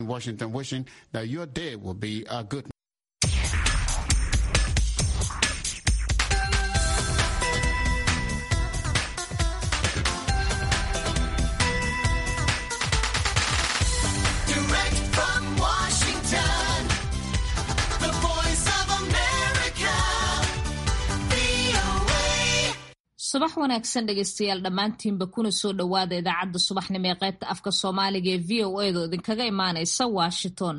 Washington, wishing that your day will be a good Direct from Washington, the voice of America, VOA. subax wanaagsan dhegaystayaal dhammaantiinba kuna soo dhowaada idaacadda subaxnimo ee qaybta afka soomaaliga ee v o a do idinkaga imaanaysa washington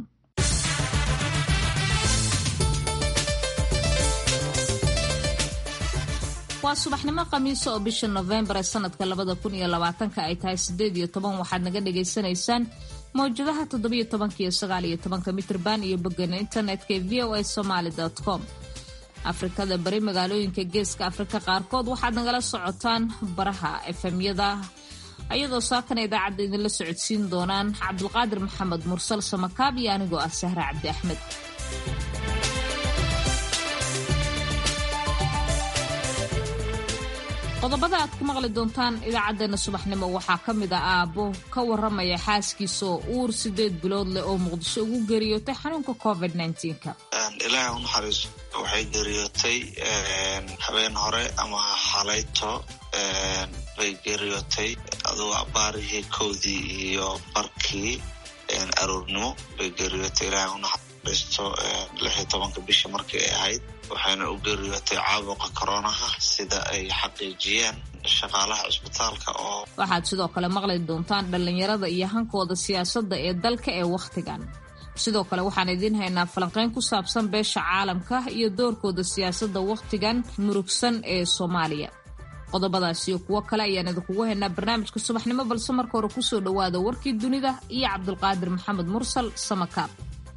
waa subaxnimo khamiisa oo bisha nofembar ee sanadka labada kun iyo labaatanka ay tahay sideed iyo toban waxaad naga dhagaysanaysaan mawjadaha toddobiyo tobanka iyo sagaal iyo tobanka mitrban iyo bogana internetka ee v o a somaly com afrikada bari magaalooyinka geeska afrika qaarkood waxaad nagala socotaan baraha efemyada ayadoo saakana idaacadda idinla socodsiin doonaan cabdulqaadir maxamed mursal samakaab iyo anigoo ah sahra cabdi axmed qodobada aad ku maqli doontaan idaacadeena subaxnimo waxaa ka mid ah aabbo ka waramaya xaaskiisa oo uur sideed bilood leh oo muqdisho ugu geeriyootay xanuunka covid -19ka ilaahay u naxariiso waxay geeriyootay habeen hore ama xalayto bay geeriyootay adugu abaarihii kowdii iyo barkii aroornimo bay geeriyootay ilaahay u naxariisto lix iyo tobanka bisha markii ay ahayd waxayna u geeriyootay caabuqa koronaha sida ay xaqiijiyeen shaqaalaha cisbitaalka oo waxaad sidoo kale maqli doontaan dhallinyarada iyo hankooda siyaasadda ee dalka ee wakhtigan sidoo kale waxaan idiin haynaa falanqeyn ku saabsan beesha caalamka iyo doorkooda siyaasadda wakhtigan murugsan ee soomaaliya qodobadaas iyo kuwo kale ayaan idinkugu haynaa barnaamijka subaxnimo balse marka hore kusoo dhowaada warkii dunida iyo cabdulqaadir maxamed mursal samakaab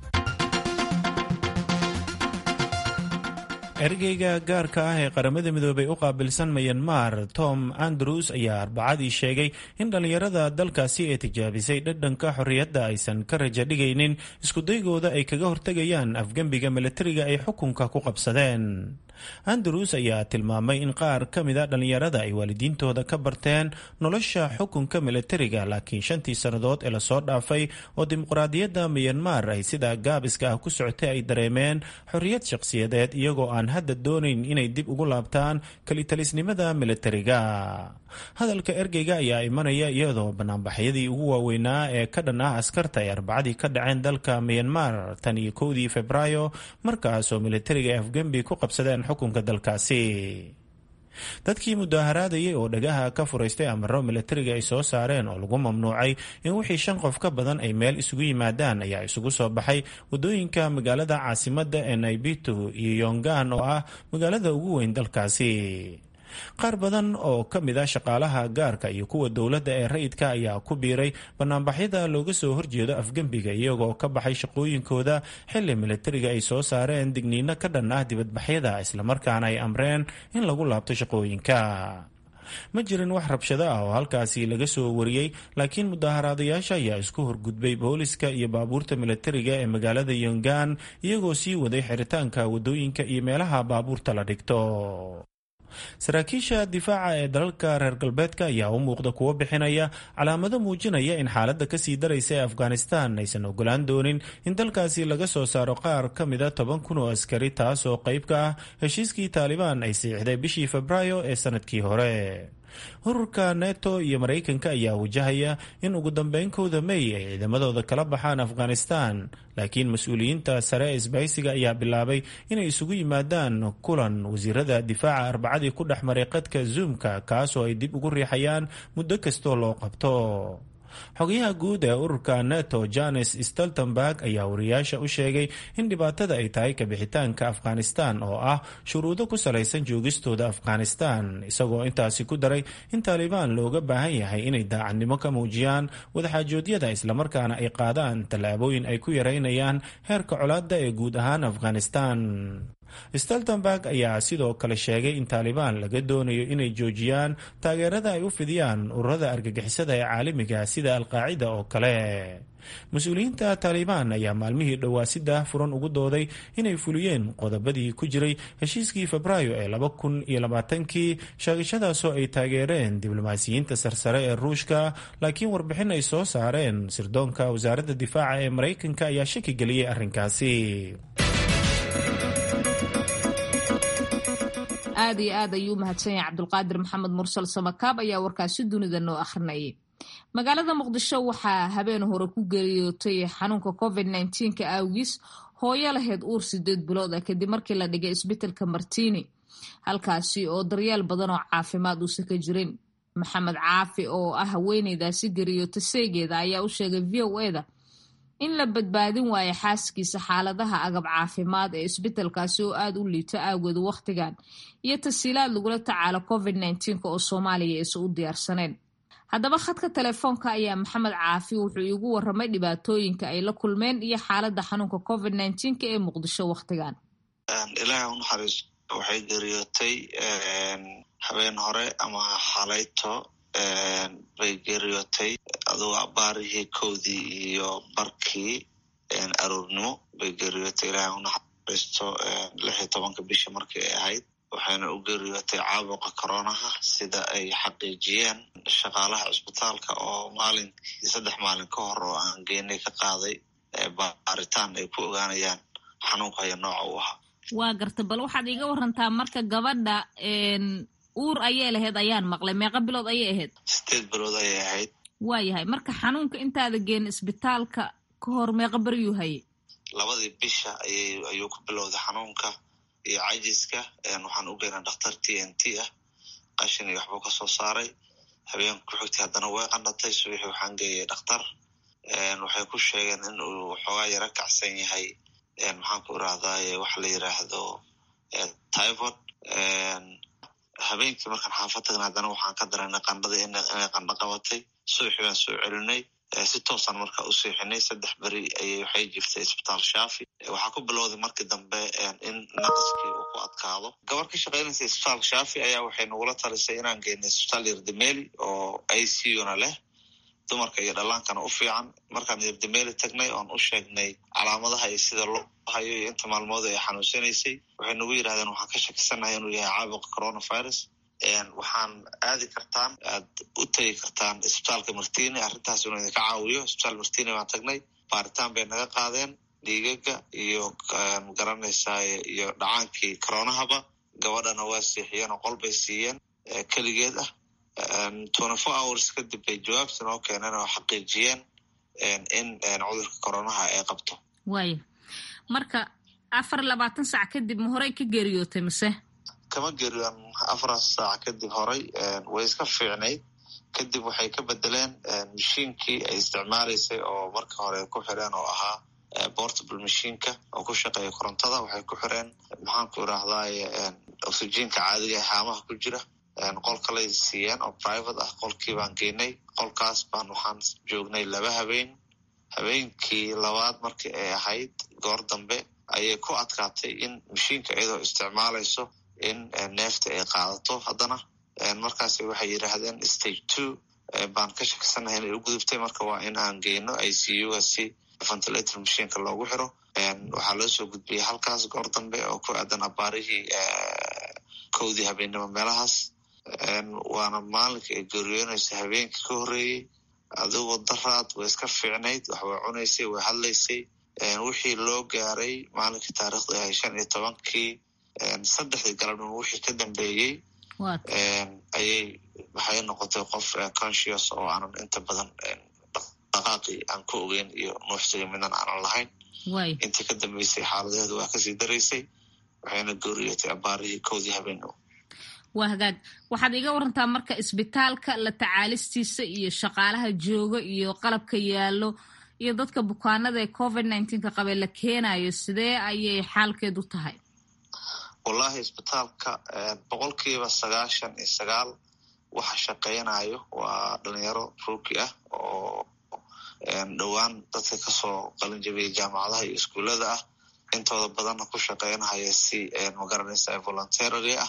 ergeyga gaarka ah ee qaramada midoobay u qaabilsan mayanmar tom andrews ayaa arbacadii sheegay in dhallinyarada dalkaasi ee tijaabisay dhadhanka xorriyadda aysan ka raja dhigaynin iskudaygooda ay kaga hortegayaan afgembiga milatariga ay xukunka ku qabsadeen andrews ayaa tilmaamay in qaar ka mida dhallinyarada ay waalidiintooda ka barteen nolosha xukunka milatariga laakiin shantii sannadood ee lasoo dhaafay oo dimuqraadiyadda mayanmar ay sida gaabiska ah ku socotay ay dareemeen xorriyad shaqsiyadeed iyagoo aan hadda doonayn inay dib ugu laabtaan kelitalisnimada milatariga hadalka ergeyga ayaa imanaya iyadoo banaanbaxyadii ugu waaweynaa ee ka dhan ah askarta ay arbacadii ka dhaceen dalka mayanmar tan iyo kowdii febraayo markaasoo milatariga ay afgembi ku qabsadeen xukunka dalkaasi dadkii mudaaharaadayay oo dhagaha ka furaystay amaro milatariga ay soo saareen oo lagu mamnuucay in wixii shan qof ka badan ay meel isugu yimaadaan ayaa isugu soo baxay wadooyinka magaalada caasimadda ee naibitu iyo yongan oo ah magaalada ugu weyn dalkaasi qaar badan oo ka mid a shaqaalaha gaarka iyo kuwa dowladda ee rayidka ayaa ku biiray banaanbaxyada looga soo horjeedo afgembiga iyagoo ka baxay shaqooyinkooda xili milatariga ay soo saareen digniino ka dhan ah dibadbaxyada islamarkaana ay amreen in lagu laabto shaqooyinka ma jirin wax rabshado ah oo halkaasi laga soo wariyey laakiin mudaaharaadayaasha ayaa isku horgudbay booliska iyo baabuurta milatariga ee magaalada yongan iyagoo sii waday xiritaanka wadooyinka iyo meelaha baabuurta la dhigto saraakiisha difaaca ee dalalka reer galbeedka ayaa u muuqda kuwo bixinaya calaamado muujinaya in xaaladda kasii daraysa ee afghanistan aysan ogolaan doonin in dalkaasi laga soo saaro qaar ka mida toban kun oo askari taas oo qayb ka ah heshiiskii taalibaan ay siixday bishii febraayo ee sanadkii hore ururka neto iyo maraykanka ayaa wajahaya in ugu dambeynkooda may ay ciidamadooda kala baxaan afghanistan laakiin mas-uuliyiinta sare ee isbahaysiga ayaa bilaabay inay isugu yimaadaan kulan wasiirada difaaca arbacadii ku dhex maray qadka zoomka kaasoo ay dib ugu riixayaan muddo kastoo loo qabto xogayaha guud ee ururka neto janes stoltenberg ayaa wariyaasha u sheegay in dhibaatada ay tahay kabixitaanka afghanistan oo ah shuruudo ku salaysan joogistooda afghanistan isagoo intaasi ku daray in taalibaan looga baahan yahay inay daacadnimo ka muujiyaan wadaxaajoodyada islamarkaana ay qaadaan tallaabooyin ay ku yareynayaan heerka colaadda ee guud ahaan afghanistan steltenberg ayaa sidoo kale sheegay in taalibaan laga doonayo inay joojiyaan taageerada ay u fidiyaan ururada argagixisada ee caalamiga sida alqaacida oo kale mas-uuliyiinta taalibaan ayaa maalmihii dhowaa si daahfuran ugu dooday inay fuliyeen qodobadii ku jiray heshiiskii febraayo ee laba kun iyo labaatankii sheegashadaasoo ay taageereen diblomaasiyiinta sarsare ee ruushka laakiin warbixin ay soo saareen sirdoonka wasaaradda difaaca ee maraykanka ayaa shaki geliyey arrinkaasi aad iyo aad ayuu umahadsan yahay cabdulqaadir maxamed mursal samakaab ayaa warkaasi dunida noo akhrinayay magaalada muqdisho waxaa habeen hore ku geeriyootay xanuunka covid nka awgiis hooyo lahayd uur sideed bilood ah kadib markii la dhigay isbitelka martini halkaasi oo daryeel badan oo caafimaad uusan ka jirin maxamed caafi oo ah haweeneydaasi geeriyoota seegeeda ayaa u sheegay v o eda in la badbaadin waayo xaaskiisa xaaladaha agab caafimaad ee isbitelkaasi oo aada u liito aawgeed wakhtigan iyo tasiilaad lagula tacaalo covid nka oo soomaaliya aysan u diyaarsaneen haddaba khadka telefoonka ayaa maxamed caafi wuxuu iigu waramay dhibaatooyinka ay la kulmeen iyo xaaladda xanuunka covid nka ee muqdisho wakhtigan ilaahay u naxariiso waxay geeriyootay habeen hore ama xalayto bay geeriyootay adugu abaarihii kowdii iyo barkii aroornimo bay geeriyootay ilaahay u naxariisto lix iyo tobanka bisha markii ay ahayd waxayna u geeriyootay caabuqa coronaha sida ay xaqiijiyeen shaqaalaha cisbitaalka oo maalinkii saddex maalin ka hor oo aan geenay ka qaaday baaritaan ay ku ogaanayaan xanuunka haya nooca u ahaa waa garta bal waxaad iiga warantaa marka gabadha uur ayay lahayd ayaan maqlay meeqa bilood ayay ahayd sideed bilood ayay ahayd waayahay marka xanuunka intaada geen isbitaalka ka hor meeqa beryuu hayay labadii bisha ayay ayuu ku bilowday xanuunka iyo cajiska waxaan u geynaa dhakhtar t n t ah qashin iyo waxbuu kasoo saaray habeenka ku xigtay haddana way qanatay subaxii waxaan geeyay dhakhtar waxay ku sheegeen in uu xoogaa yaro kacsan yahay maxaan ku irahdaye waxa la yiraahdo typhod habeenkii markaan xaafad tagna haddana waxaan ka dareynay qandhadii inay qandho qabatay subaxii baan soo celinay si toosaan marka u seexinay saddex beri ayay waxay jiftay isbitaal shaafi waxaa ku bilowday markii dambe in naqaskii uu ku adkaado gabar ka shaqeynaysa isbitaal shaafi ayaa waxay nagula talisay inaan geynay isbitaal yardameli oo i c una leh dumarka iyo dhallaankana u fiican markaan yardameli tagnay oon u sheegnay calaamadaha iyo sida loo hayo iyo inta maalmood ay xanuunsanaysay waxay nagu yidhahdeen waxaan ka shakisanahay inuu yahay caabuqa coronavirus waxaan aadi kartaan aad u tegi kartaan isbitaalka martini arrintaas inuu idinka caawiyo isbitaal martini baan tagnay baaritaan bay naga qaadeen dhiigaga iyo magaranaysaa iyo dhacaankii coronahaba gabadhana waa siixiyeen oo qol bay siiyeen keligeed ah twenty four hours kadib bay jawaabta noo keeneen oo xaqiijiyeen in cudurka coronaha ay qabto waaya marka afar labaatan saac kadib ma horey ka geeriyootay mise kama geeriyoon afar saac kadib horay way iska fiicnayd kadib waxay ka bedeleen mashiinkii ay isticmaalaysay oo marka hore ku xireen oo ahaa portable mashiinka oo ku shaqeeya korontada waxay ku xireen maxaanku irahdaye oxygenka caadiga ee haamaha ku jira qol kalay siiyeen oo private ah qolkii baan geenay qolkaas baan waxaan joognay laba habeen habeenkii labaad markii ay ahayd goor dambe ayay ku adkaatay in mashiinka iyadoo isticmaalayso in neefta ay qaadato haddana markaas waxay yidhaahdeen stage two baan ka shakisanahay inay u gudubtay marka waa in aan geyno i c u-ga si ventilator mashiinka loogu xiro waxaa loo soo gudbiyey halkaas goor dambe oo ku aadan abaarihii kowdii habeennimo meelahaas waana maalinka ay geeriyoonaysa habeenkii ka horreeyey adigoo daraad way iska fiicnayd wax way cunaysay way hadlaysay wixii loo gaaray maalinkii taarikhda ahay shan iyo tobankii saddexdii galabnimo wixii ka dambeeyey ayay waxay noqotay qof conscious oo aanan inta badan dhaqaaqii aan ku ogeyn iyo nuuxsiga midnan aanan lahayn intii ka dambeysay xaaladeedu waa kasii daraysay waxayna geeriyotay abaarihii kowdii habeenimo waa hagaag waxaad iga warantaa marka isbitaalka la tacaalistiisa iyo shaqaalaha jooga iyo qalabka yaallo iyo dadka bukaanada ee covid nineteenka qabee la keenayo sidee ayay xaalkeedu tahay wallahi isbitaalka boqolkiiba sagaashan iyo sagaal waxa shaqeynayo waa dhalinyaro ruuki ah oo dhowaan dadka kasoo qalin jabiyay jaamacadaha iyo iskuullada ah intooda badanna ku shaqeynahaya si magaranaysa voluntarary ah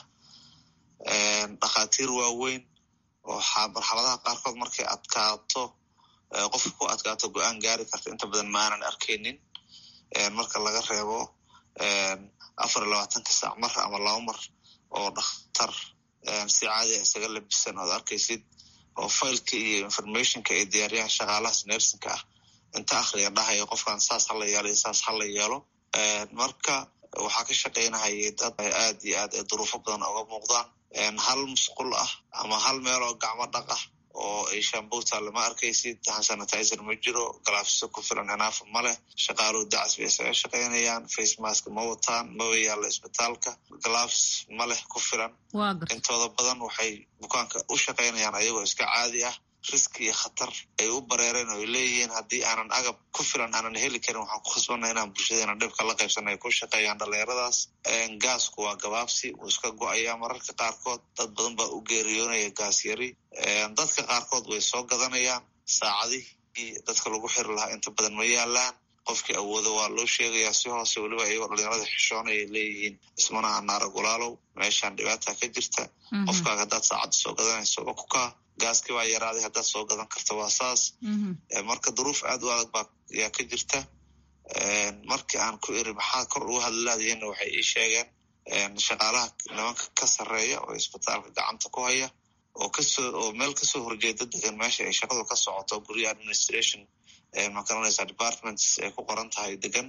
dhakhaatiir waaweyn oo marxaladaha qaarkood markay adkaato qofka ku adkaato go-aan gaari karta inta badan ma aanan arkaynin marka laga reebo afar iyo labaatanka saac mar ama laba mar oo dhakhtar si caadiya isaga labisan ood arkaysid oo failka iyo informationka ay diyaariyaan shaqaalahaas nersinka ah inta akhriga dhahaya qofkan saas hala yeelo iyo saas hala yeelo marka waxaa ka shaqaynahayay dad aad iyo aad ay duruufo badan oga muuqdaan hal musqul ah ama hal meel oo gacmo dhaq ah oo ay shambuuta lama arkaysid sanitizer ma jiro galaafso ku filan enaafa ma leh shaqaaluhu dacas bay isaga shaqaynayaan face mask ma wataan maba yaalla isbitaalka galaafs ma leh ku filan intooda badan waxay bukaanka u shaqaynayaan ayagoo iska caadi ah riski iyo khatar ay u bareereen oo ay leeyihiin haddii aanan agab ku filan aanan heli karin waxaan ku khasbanna inaan bulshadeena dhibka la qaybsana ay ku shaqeeyaan dhalinyaradaas gaasku waa gabaabsi wuu iska go-ayaa mararka qaarkood dad badan baa u geeriyoonaya gaas yari dadka qaarkood way soo gadanayaan saacadihii dadka lagu xiri lahaa inta badan ma yaalaan qofkii awoodo waa loo sheegayaa si hoose weliba iyagoo dhalinyarada xishoonay ay leeyihiin ismana anaara gulaalow meeshaan dhibaata ka jirta qofkaaga haddaad saacadda soo gadanayso waa ku kaa gaaskii baa yaraaday haddaad soo gadan karta waa saas marka duruuf aad u adag baa yaa ka jirta markii aan ku iri maxaa kor ugu hadlalaadiyeenna waxay ii sheegeen shaqaalaha nimanka ka sarreeya oo isbitaalka gacanta ku haya oo kasoo oo meel kasoo horjeeda degan meesha ay shaqadu ka socoto gurya administration makaranaysa departments ay ku qoran tahay degan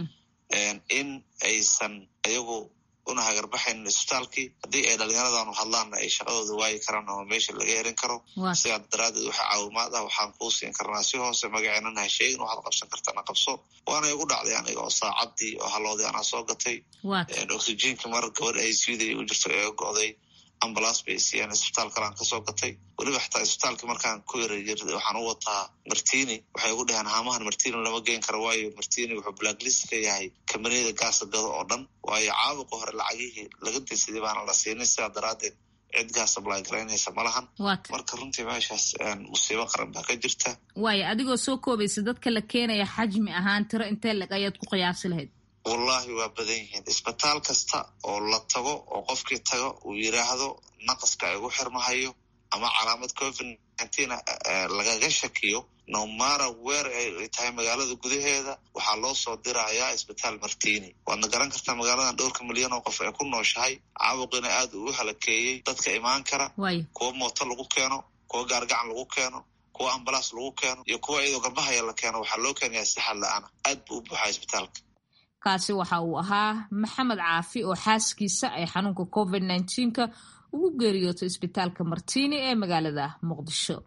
in aysan ayagu una hagarbaxaynin isbitaalkii haddii ay dhalinyaradanu hadlaanna ay shaqadooda waayi karaan ama meesha laga erin karo sidaa daraadeed waxa caawimaad ah waxaan kuu siin karnaa si hoose magaceenana ha sheegin waxaad qabsan kartana qabso waana igu dhacday aniga oo saacadii oo haloodii anaa soo gatay oxygenka mar gabadh ay siday u jirto ee go'day ambulance bay siiyeen isbitaal kalaan kasoo gatay weliba xataa isbitaalkii markaan ku yara waxaan u wataa martini waxay ugu dhaheen haamahan martini lama geen karo waayo martini wuxuu blacklist ka yahay kambaniyada gaasa gado oo dhan waayo caabuqa hore lacagihii laga dinsaday baana la siinin sidaa daraadeed cid gaas ablay garaynaysa ma lahan marka runtii meeshaas musiibo qaran baa ka jirta waayo adigoo soo koobaysa dadka la keenaya xajmi ahaan tiro intee leg ayaad ku qiyaasi lahayd wallahi waa badan yihiin isbitaal kasta oo la tago oo qofkii tago uu yiraahdo naqaska igu xirmahayo ama calaamad covid nineteen lagaga shakiyo nomara weer ay tahay magaalada gudaheeda waxaa loo soo dirayaa isbitaal martini waadna garan kartaa magaaladan dhowrka milyan oo qof ay ku nooshahay caabuqina aad uu u halakeeyey dadka imaan kara kuwa mooto lagu keeno kuwa gaargacan lagu keeno kuwa ambalaas lagu keeno iyo kuwa iyadoo garbahaya la keeno waxaa loo keenayaa si xad la-aana aad buu u buuxaa isbitaalka kaasi waxa uu ahaa maxamed caafi oo xaaskiisa ay xanuunka covid nneteen-ka ugu geeriyootay isbitaalka martini ee magaalada muqdisho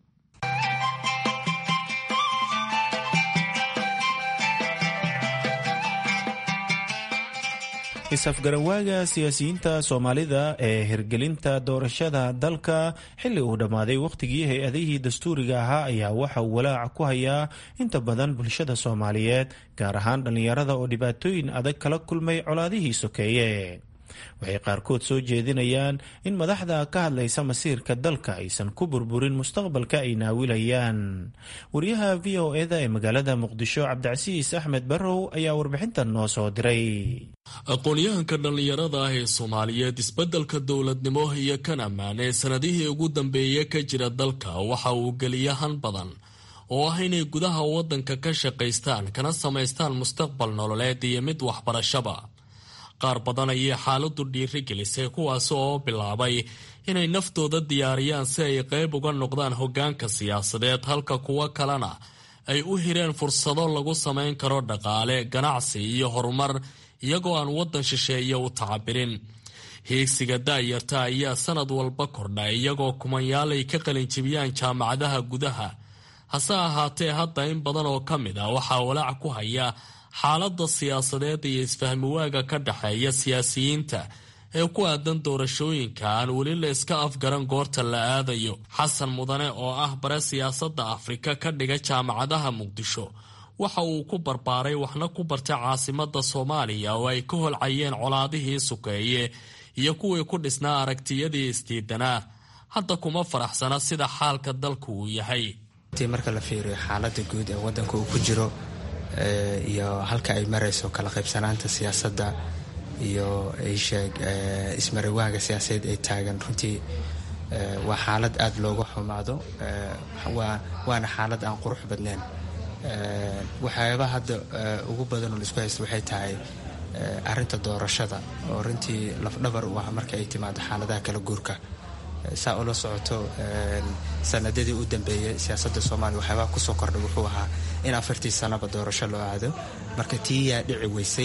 is-afgarawaaga siyaasiyiinta soomaalida ee hirgelinta doorashada dalka xilli uu dhammaaday wakhtigii hay-adihii dastuuriga ahaa ayaa waxa uu walaac ku hayaa inta badan bulshada soomaaliyeed gaar ahaan dhallinyarada oo dhibaatooyin adag kala kulmay colaadihii sokeeye waxay qaarkood soo jeedinayaan in madaxda ka hadlaysa masiirka dalka aysan ku burburin mustaqbalka ay naawilayaan wariyaha v o eda ee magaalada muqdisho cabdicasiis axmed barrow ayaa warbixintan noo soo diray aqoon-yahanka dhallinyarada ah ee soomaaliyeed isbeddelka dowladnimo iyo kan ammaan ee sanadihii ugu dambeeya ka jira dalka waxa uu geliya han badan oo ah inay gudaha waddanka ka shaqaystaan kana samaystaan mustaqbal nololeed iyo mid waxbarashaba qaar badan ayay xaaladu dhiiri gelisay kuwaasi oo bilaabay inay naftooda diyaariyaan si ay qayb uga noqdaan hoggaanka siyaasadeed halka kuwo kalena ay u hireen fursado lagu samayn karo dhaqaale ganacsi iyo horumar iyagoo aan waddan shisheeye u tacabirin hiigsiga daayarta ayaa sanad walba kordha iyagoo kumanyaal ay ka qalinjibiyaan jaamacadaha gudaha hase ahaatee hadda in badan oo ka mid ah waxaa walaac ku haya xaaladda siyaasadeed iyo isfahmiwaaga ka dhexeeya siyaasiyiinta ee ku aadan doorashooyinka aan weli la iska afgaran goorta la aadayo xasan mudane oo ah bare siyaasadda afrika ka dhiga jaamacadaha muqdisho waxa uu ku barbaaray waxna ku bartay caasimadda soomaaliya oo ay ka holcayeen colaadihii sukeeye iyo kuwii ku dhisnaa aragtiyadii isdiidanaa hadda kuma faraxsana sida xaalka dalku uu yahay marka la fiiriyo xaalada guud ee wadanka uu ku jiro iyo halka ay marayso kala qaybsanaanta siyaasadda iyo sheeg ismarawaaga siyaasadeed ay taagan runtii waa xaalad aada looga xumaado waana xaalad aan qurux badnayn waxyaabaha hadda ugu badan oo la isku haysta waxay tahay arinta doorashada oo runtii lafdhabar u ah marka ay timaado xaaladaha kala guurka saa ula socoto sanadadii u dambeeyay siyaasadda soomaaliya waxyaabaha kusoo kordhay wuxuu ahaa in afartii sanaba doorasho loo aado marka tii yaa dhici weysay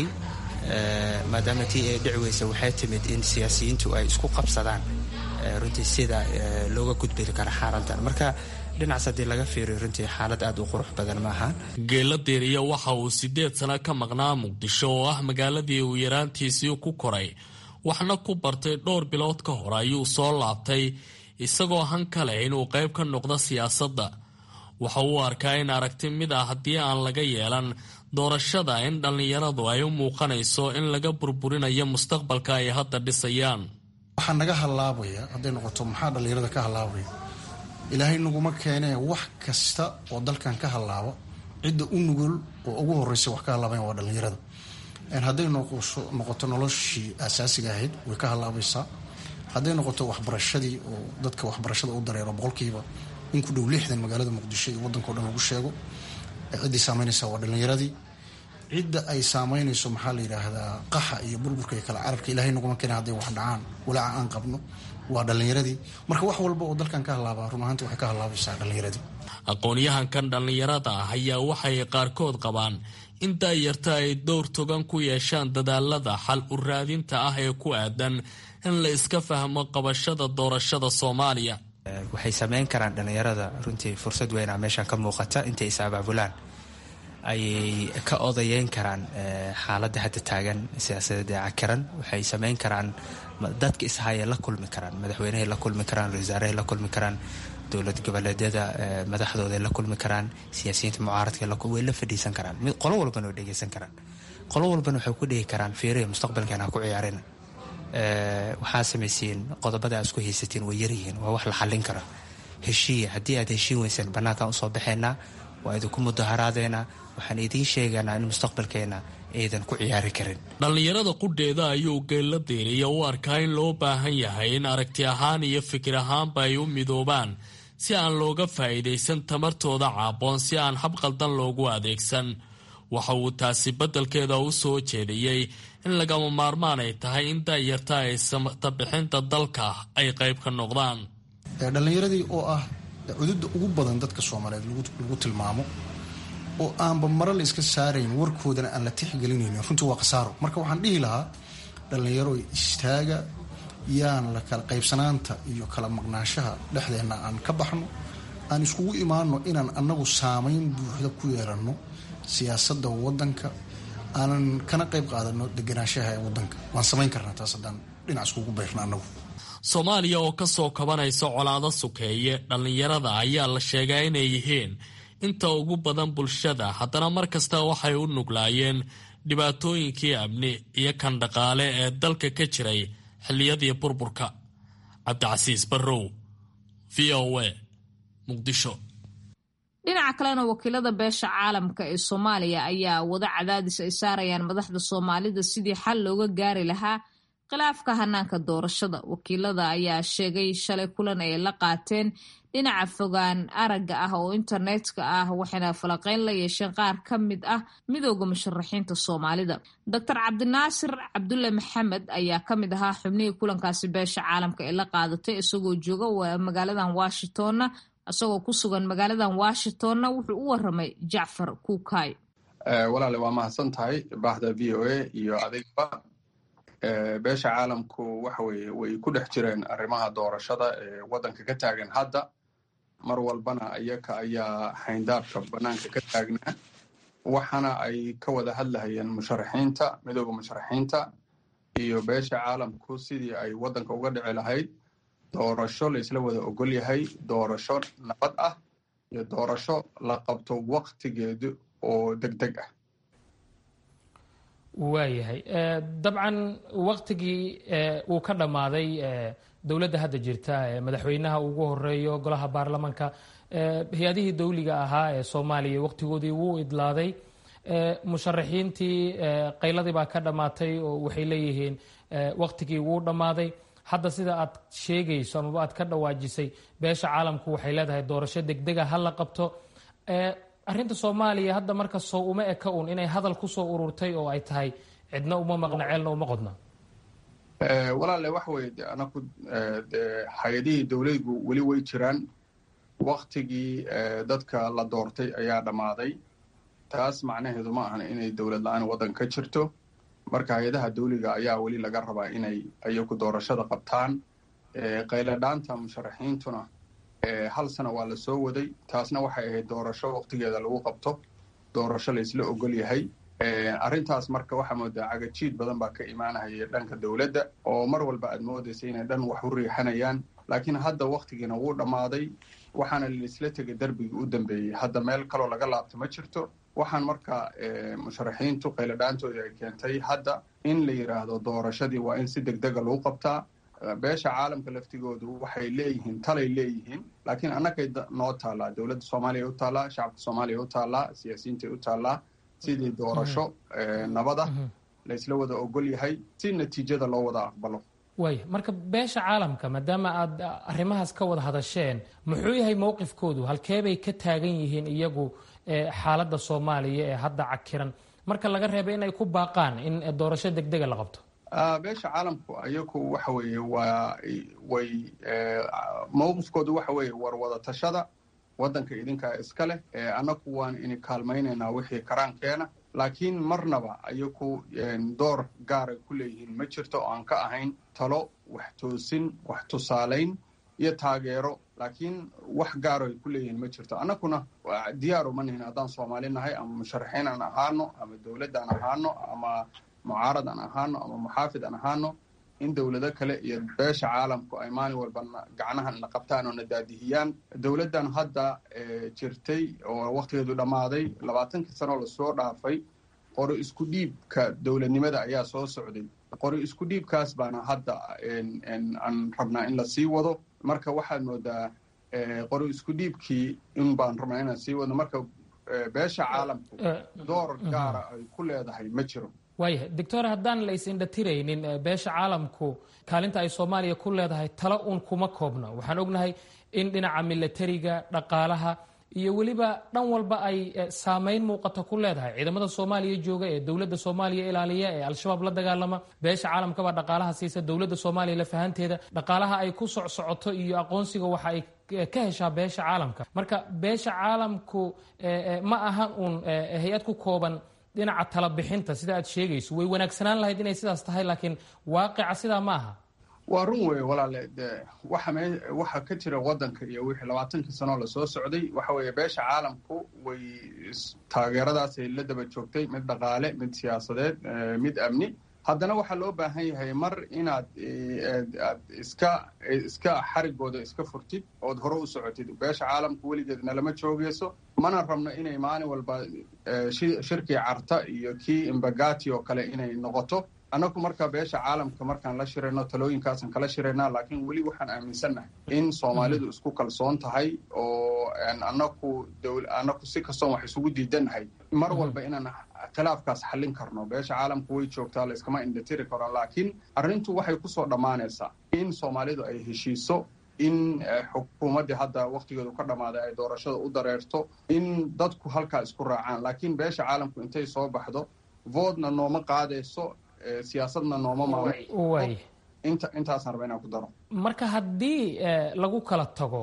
maadaama tii ay dhici weysay waxay timid in siyaasiyiintu ay isku qabsadaan runtii sida looga gudbiri kara xaaladdan marka dhinacaas haddii laga fiiriyo runtii xaalad aada u qurux badan maaha geela deeriya waxa uu siddeed sano ka maqnaa muqdisho oo ah magaaladii uu yaraantiisii ku koray waxna ku bartay dhowr bilood ka hor ayuu soo laabtay isagoo han ka leh inuu qayb ka noqdo siyaasadda waxa uu arkaa in aragti mid ah haddii aan laga yeelan doorashada in dhallinyaradu ay u muuqanayso in laga burburinayo mustaqbalka ay hadda dhisayaan waxaa naga hallaabaya hadday noqoto maxaa dhallinyarada ka hallaabaya ilaahay naguma keenee wax kasta oo dalkan ka hallaaba cidda u nugul oo ugu horreysa wax ka hallaabayan waa dhallinyarada hadday noqoto noloshii asaasiga ahayd way ka hallaabaysaa hadday noqoto waxbarashadii oo dadka waxbarashada u dareero boqolkiiba in ku dhow lixdan magaalada muqdisho iyo waddanka o dhan lagu sheego ciddii saameynaysa waa dhallinyaradii cidda ay saameynayso maxaa la yidhaahdaa qaxa iyo burburka iyo kala carabka ilaahay naguma keena hadday wax dhacaan walaaca aan qabno waa dhallinyaradii marka wax walba oo dalkan ka hallaabaa run ahaanti waxay ka hallaabaysaa dhallinyaradii aqoon-yahankan dhallinyarada ah ayaa waxay qaarkood qabaan in daayarta ay dowr togan ku yeeshaan dadaalada xal u raadinta ah ee ku aadan in la iska fahmo qabashada doorashada soomaaliya waxay sameyn karaan dhallinyarada runtii fursad weynaa meeshan ka muuqata intay is abaabulaan ayay ka odayeyn karaan xaaladda hadda taagan siyaasadeed ee cakiran waxay sameyn karaan dadka ishayay la kulmi karaan madaxweynehay la kulmi karaan ra-iisaarahay la kulmi karaan dowlad goboleedyada madaxdooday la kulmi karaan siyaasiyiinta mucaaradka way la fadhiisan karaan qolo walbana way dhegeysan karaan qolo walbana waxay ku dhihi karaan fiiriya mustaqbalkan ha ku ciyaarina waxaa samaysiin qodobada aad isku haysatiin way yaryihiin waa wax la xallin kara heshiiya haddii aad heshiin weyseen bannaankaan usoo baxaynaa waa idinku mudaharaadeena waxaan idiin sheegaynaa in mustaqbalkeena aydan ku ciyaari karin dhallinyarada qudheeda ayuu geella deeriya u arkaa in loo baahan yahay in aragti ahaan iyo fikir ahaanba ay u midoobaan si aan looga faa'iidaysan tamartooda caaboon si aan hab qaldan loogu adeegsan waxa uu taasi beddelkeeda u soo jeediyey in lagama maarmaan ay tahay in daayarta ay samtabixinta dalka ay qayb ka noqdaan dhallinyaradii oo ah cududda ugu badan dadka soomaaliyeed lagu tilmaamo oo aanba mare la iska saarayn warkoodana aan la tixgelinaynin runtii waa khasaaro marka waxaan dhihi lahaa dhallinyaro istaaga yaan la kala qaybsanaanta iyo kala maqnaashaha dhexdeenna aan ka baxno aan iskugu imaano inaan annagu saamayn buuxda ku yeelanno siyaasadda waddanka aanan kana qayb qaadano deganaanshaha ee waddanka waan samayn karnaa taas haddaan dhinac iskugu bayrno annagu soomaaliya oo ka soo kabanaysa colaado sukeeye dhallinyarada ayaa la sheegaa inay yihiin inta ugu badan bulshada haddana mar kasta waxay u nuglaayeen dhibaatooyinkii amni iyo kan dhaqaale ee dalka ka jiray xilliyadii burburka cabdicasiis barrow v o a muqdisho dhinaca kalena wakiilada beesha caalamka ee soomaaliya ayaa wada cadaadis ay saarayaan madaxda soomaalida sidii xal looga gaari lahaa khilaafka hanaanka doorashada wakiilada ayaa sheegay shalay kulan ay la qaateen dhinaca fogaan aragga ah oo internetka ah waxayna falaqeyn la yeesheen qaar ka mid ah midooda musharaxiinta soomaalida doctor cabdinaasir cabdulle maxamed ayaa ka mid ahaa xubnihii kulankaasi beesha caalamka ee la qaadatay isagoo jooga magaaladan washingtonna isagoo ku sugan magaaladan washingtonna wuxuu u waramay jacfar kuukay walaale waa mahadsan tahay baahda v o a iyo adigba beesha caalamku waxa weye way ku dhex jireen arrimaha doorashada ee waddanka ka taagan hadda mar walbana iyaka ayaa xayndaabka bannaanka ka taagnaa waxaana ay ka wada hadlahayeen musharaxiinta midooda musharaxiinta iyo beesha caalamku sidii ay waddanka uga dhici lahayd doorasho la isla wada ogol yahay doorasho nabad ah iyo doorasho la qabto waktigeedu oo deg deg ah waayahay dabcan waktigii uu ka dhammaaday dowladda hadda jirta madaxweynaha ugu horeeyo golaha baarlamaanka hay-adihii dowliga ahaa ee soomaaliya waktigoodii wuu idlaaday musharaxiintii qayladii baa ka dhammaatay oo waxay leeyihiin waktigii wuu dhammaaday hadda sida aad sheegayso amaba aad ka dhawaajisay beesha caalamku waxay leedahay doorasho degdega ha la qabto arinta soomaaliya hadda marka soo uma eka un inay hadal kusoo ururtay oo ay tahay cidna uma maqna ceelna uma qodna walaale waxa weye de anaku de hay-adihii dowladgu weli way jiraan waktigii dadka la doortay ayaa dhammaaday taas macnaheedu ma ahan inay dowlad la-aan waddan ka jirto marka hay-adaha dawliga ayaa weli laga rabaa inay ayagu doorashada qabtaan qayladhaanta musharaxiintuna hal sana waa la soo waday taasna waxay ahayd doorasho waktigeeda lagu qabto doorasho laysla ogol yahay arrintaas marka waxaa moodaa cagajiid badan baa ka imaanahaya dhanka dowladda oo mar walba aad moodaysa inay dhan wax u riixanayaan laakiin hadda waktigiina wuu dhammaaday waxaana laisla tegay darbigii u dambeeyey hadda meel kaloo laga laabto ma jirto waxaan marka musharaxiintu qayladhaantoodii ay keentay hadda in la yidhaahdo doorashadii waa in si degdega lagu qabtaa beesha caalamka laftigoodu waxay leeyihiin talay leeyihiin laakiin annagay noo taallaa dowladda soomaaliya u taallaa shacabka soomaaliya u taallaa siyaasiyiintay u taallaa sidii doorasho nabada laysla wada ogol yahay si natiijada loo wada aqbalo waaya marka beesha caalamka maadaama aad arrimahaas ka wada hadasheen muxuu yahay mowqifkoodu halkeebay ka taagan yihiin iyagu xaaladda soomaaliya ee hadda cakiran marka laga reeba inay ku baaqaan in doorasho degdega la qabto beesha caalamku ayagu waxa weeye waa way mowqifkoodu waxa weeye war wada tashada waddanka idinkaa iska leh annagu waan ini kaalmaynaynaa wixii karaankeena laakiin marnaba ayagu door gaaray ku leeyihiin ma jirto oo aan ka ahayn talo wax toosin wax tusaalayn iyo taageero laakiin wax gaaro ay ku leeyihiin ma jirto annaguna diyaar uma nihin haddaan soomaali nahay ama musharaxiin aan ahaano ama dowladd aan ahaano ama mucaarad aan ahaano ama muxaafid aan ahaano in dowlado kale iyo beesha caalamku ay maalin walba gacnahan na qabtaan oo na daadihiyaan dowladdan hadda jirtay oo waktigeedu dhammaaday labaatankii sanoo lasoo dhaafay qori isku dhiibka dowladnimada ayaa soo socday qori isku dhiibkaas baana hadda aan rabnaa in la sii wado marka waxaad moodaa qori isku dhiibkii in baan rabnaa inaan sii wadno marka beesha caalamku door gaara ay ku leedahay ma jiro waayahay doctor haddaan la is-indhatiraynin beesha caalamku kaalinta ay soomaaliya ku leedahay talo uun kuma koobno waxaan ognahay in dhinaca milatariga dhaqaalaha iyo weliba dhan walba ay saameyn muuqata ku leedahay ciidamada soomaaliya jooga ee dowladda soomaaliya ilaaliya ee al-shabaab la dagaalama beesha caalamkabaa dhaqaalaha siisa dowladda soomaaliya lafahanteeda dhaqaalaha ay ku socsocoto iyo aqoonsiga waxa ay ka heshaa beesha caalamka marka beesha caalamku ma ahan uun hay-ad ku kooban dhinaca talabixinta sida aad sheegayso way wanaagsanaan lahayd inay sidaas tahay laakiin waaqica sidaa ma aha waa run weeye walaale de waxa me waxa ka jira waddanka iyo wixii labaatankii sanoo lasoo socday waxa weeye beesha caalamku way taageeradaasay la daba joogtay mid dhaqaale mid siyaasadeed mid amni haddana waxaa loo baahan yahay mar inaad aad iska iska xarigooda iska furtid ood hore u socotid beesha caalamku weligeedna lama joogeyso mana rabno inay maalin walba shirkii carta iyo kii imbagati oo kale inay noqoto annagu marka beesha caalamka markaan la shirayno talooyinkaasan kala shiraynaa laakiin weli waxaan aaminsannahay in soomaalidu isku kalsoon tahay oo anaku annaku si kastoon wax isugu diidannahay mar walba inaan khilaafkaas xallin karno beesha caalamku way joogtaa layskama indhatiri karo laakiin arrintu waxay kusoo dhammaanaysaa in soomaalidu ay heshiiso in xukuumaddii hadda waktigeedu ka dhammaaday ay doorashada u dareerto in dadku halkaa isku raacaan laakiin beesha caalamku intay soo baxdo voodna nooma qaadayso siyaasadna nooma maamo intaasaan raba inaan ku daro marka haddii lagu kala tago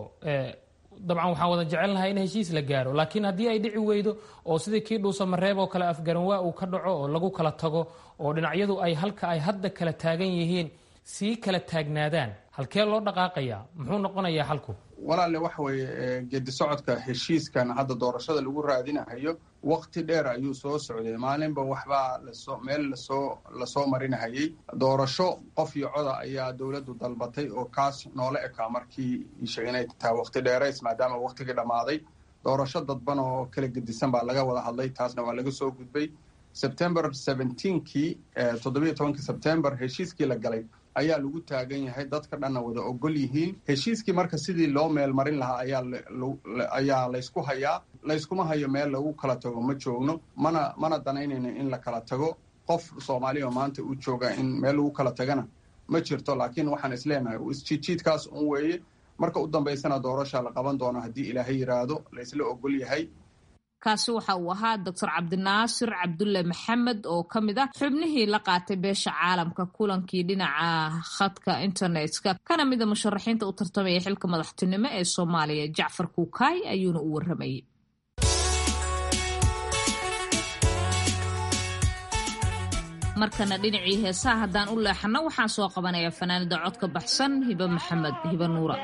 dabcan waxaan wada jecelnahay in heshiis la gaaro laakiin haddii ay dhici weydo oo sidii kii dhuusa mareeb oo kale afgaranwaa uu ka dhaco oo lagu kala tago oo dhinacyadu ay halka ay hadda kala taagan yihiin sii kala taagnaadaan halkee loo dhaqaaqayaa muxuu noqonayaa xalku walaale waxa weeye geedi socodka heshiiskan hadda doorashada lagu raadinahayo wakti dheer ayuu soo socday maalinba waxbaa lasoo meel lasoo lasoo marinahayay doorasho qof iyo coda ayaa dowladdu dalbatay oo kaas noola ekaa markii isha inay tahay wakti dheerays maadaama waktigii dhammaaday doorasho dadban oo kala gedisan baa laga wada hadlay taasna waa laga soo gudbay sebtember seventeenkii toddobiyo tobankii sebtember heshiiskii la galay ayaa lagu taagan yahay dadka dhanna wada ogol yihiin heshiiskii marka sidii loo meelmarin lahaa ayaa ayaa laysku hayaa layskuma hayo meel lagu kala tago ma joogno mana mana danaynayno in la kala tago qof soomaaliya oo maanta u jooga in meel lagu kala tagana ma jirto laakiin waxaan isleenahay isjiidjiidkaas un weeye marka u dambaysana doorasha la qaban doono haddii ilaahay yidhaahdo laysla ogol yahay kaasi waxa uu ahaa doctor cabdinaasir cabdulle maxamed oo ka mid ah xubnihii la qaatay beesha caalamka kulankii dhinaca khadka internetka kana mida musharaxiinta u tartamaya xilka madaxtinimo ee soomaaliya jacfar kuukaay ayuuna u waramayay markana dhinacii heesaha haddaan u leexano waxaan soo qabanayaa fanaanida codka baxsan hibe maxamed hibe nuura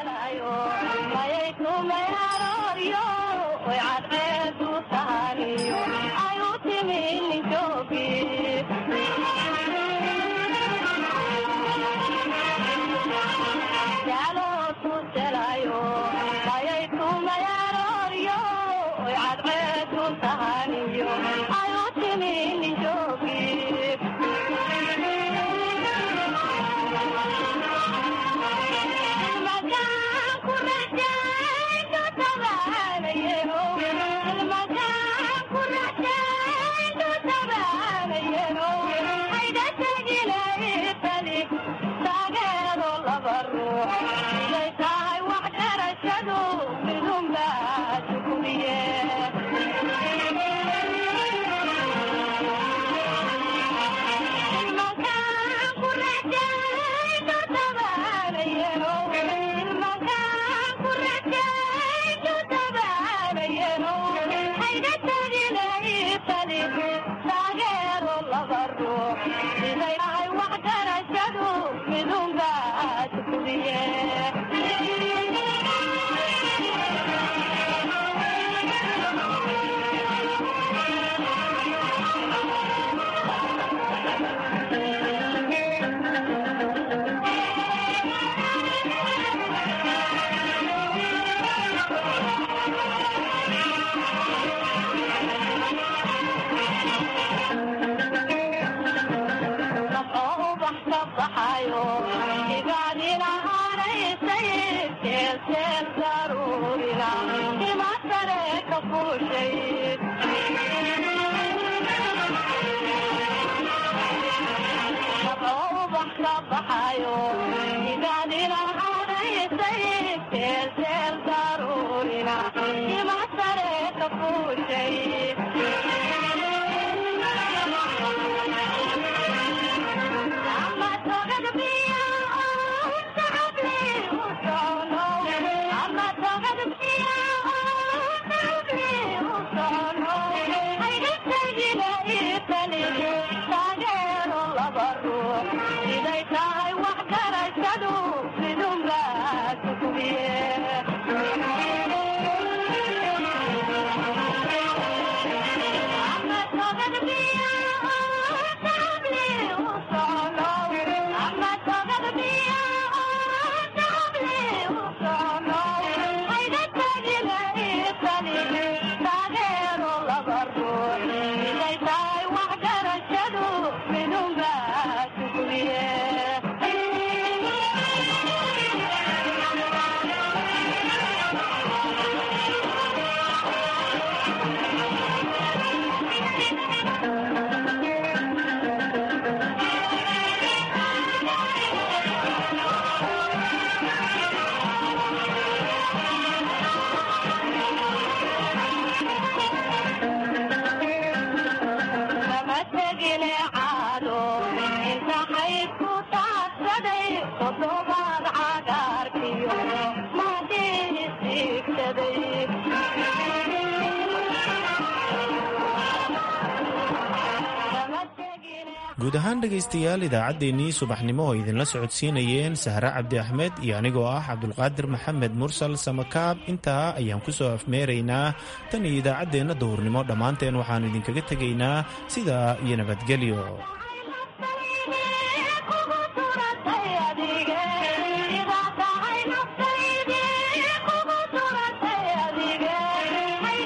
guud ahaan dhegaystayaal idaacaddeenii subaxnimo oo idinla socodsiinayeen sahre cabdi axmed iyo anigoo ah cabdulqaadir maxamed mursal samakaab intaa ayaan ku soo afmeeraynaa tan iyo idaacaddeenna duhurnimo dhammaanteen waxaannu idinkaga tegaynaa sidaa iyo nabadgelyo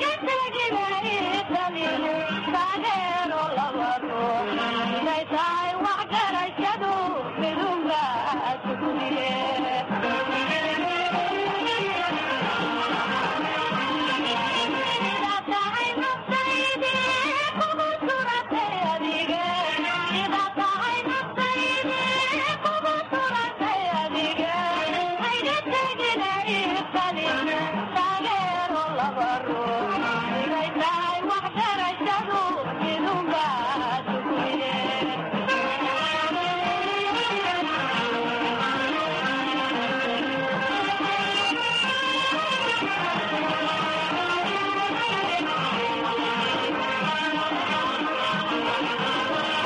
Bye.